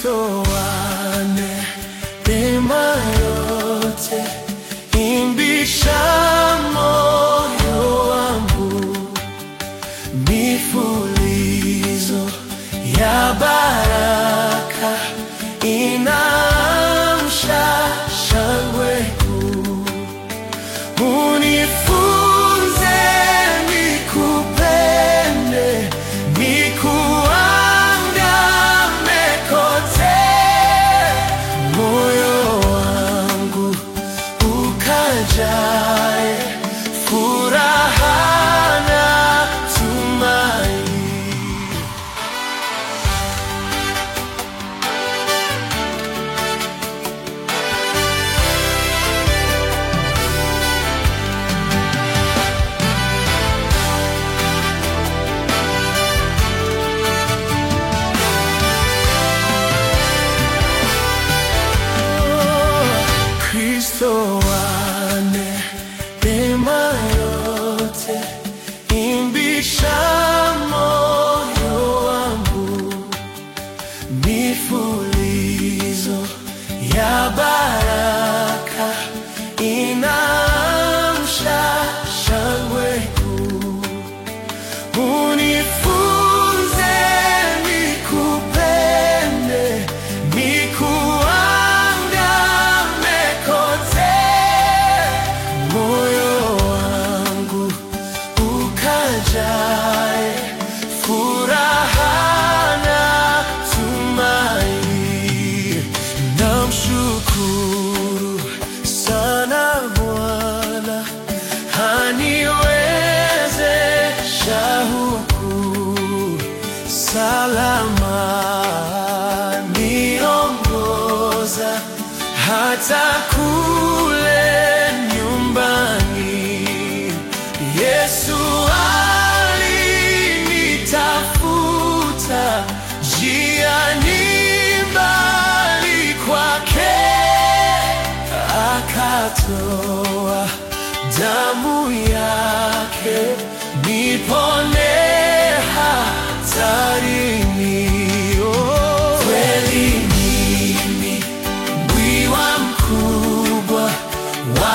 Kristo wane neema yote, imbisha moyo wangu, mifulizo ya baraka inaamsha shangwe kuu. Unifunze nikupende, nikuandame kote, moyo wangu ukajae furaha na tumaini. Kristo wane neema yote, imbisha moyo wangu, mifulizo ya baraka inaamsha shangwe kuu. Unifunze nikupende, nikuandame kote, moyo wangu ukajae furaha na tumaini. Namshukuru sana Bwana aniwezesha huku salama, niongoza hata kule nyumbani. Yesu alinitafuta njiani mbali kwake akatoa damu yake nipone hatarini. Oh, kweli mimi mwiwa mkubwa wa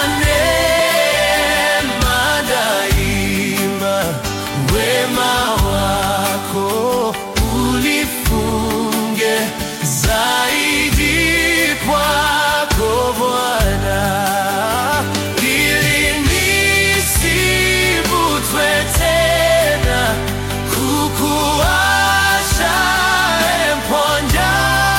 neema daima, wema wako ulifunge zaidi kwako Bwana, ili nisivutwe tena kukuacha emponja,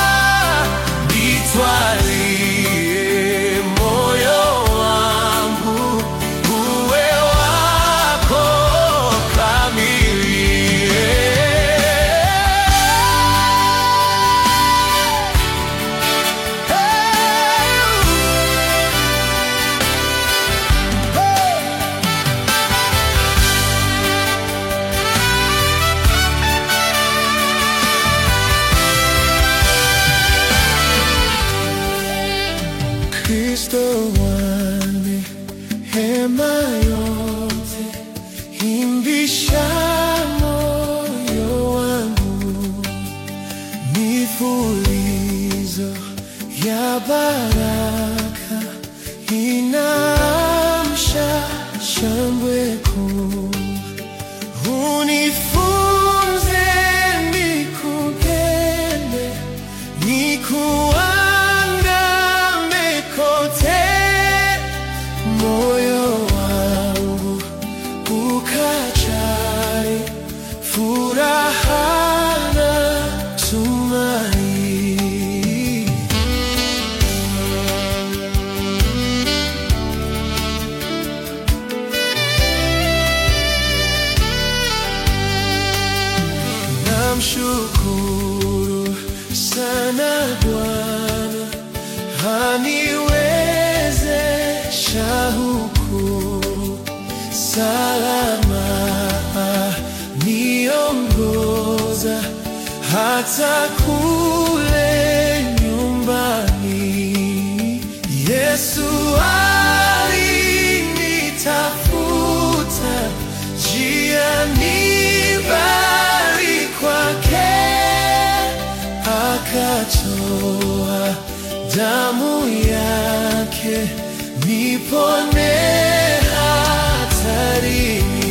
nitwalie moyo wangu uwe wako kamili. Kristo wane hema yote, imbisha moyo wangu, mifulizo ya baraka inaamsha shangwe kuu. Unifunze nikupende, nikuandame kote, moyo wangu ukajae furaha na tumaini. Namshukuru sana Bwana aniwezesha huku salama, niongoza hata kule nyumbani. Yesu alinitafuta njiani mbali kwake aka akatoa damu yake nipone hatarini.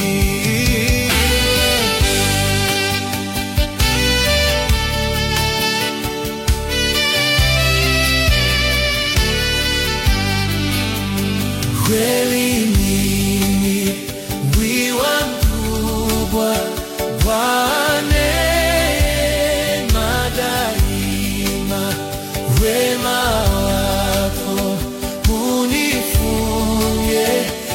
Kweli mimi wiwa mkubwa wa neema daima, wema wako unifunye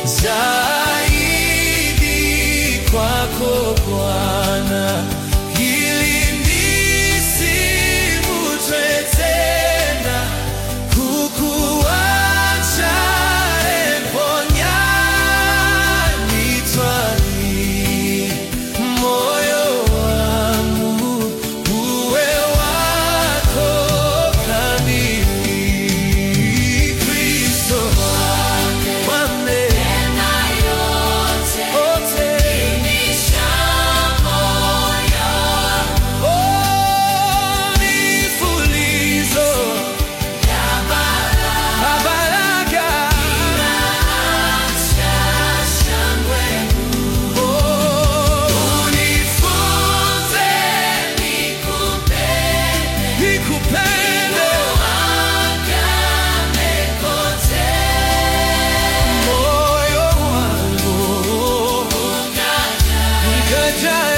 zaidi kwako Bwana, ili nisivutwe tena kukuacha eponya nitwali moyo wangu uwe wako kamili Kristo wame ote oh, nifulizo Baraka Oh, unifunze nikupende moyo wangu ukajae